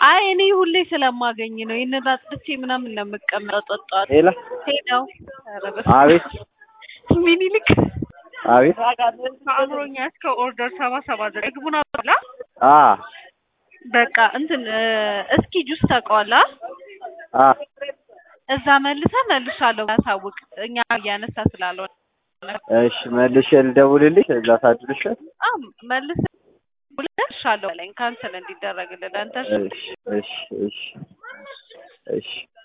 አይ እኔ ሁሌ ስለማገኝ ነው ይሄንን አጥቼ ምናምን ነው የምቀመጠው። ጠዋት ሄላ ሄደው ኧረ በስመ አቤት አብ። ሚኒሊክ አቤት አእምሮኛ እስከ ኦርደር ሰባ ሰባ ዘጠኝ ግቡና በላ አ በቃ እንትን እ እስኪ ጁስ ታውቀዋለህ? አ እዛ መልሰህ መልሻለሁ ያሳውቅ እኛ እያነሳ ስላልሆነ እሺ መልሼ ልደውልልሽ እዛ ሳድርሽ አ መልሰህ መልሻለሁ አለኝ ካንሰል እንዲደረግልህ አንተ እሺ እሺ እሺ እሺ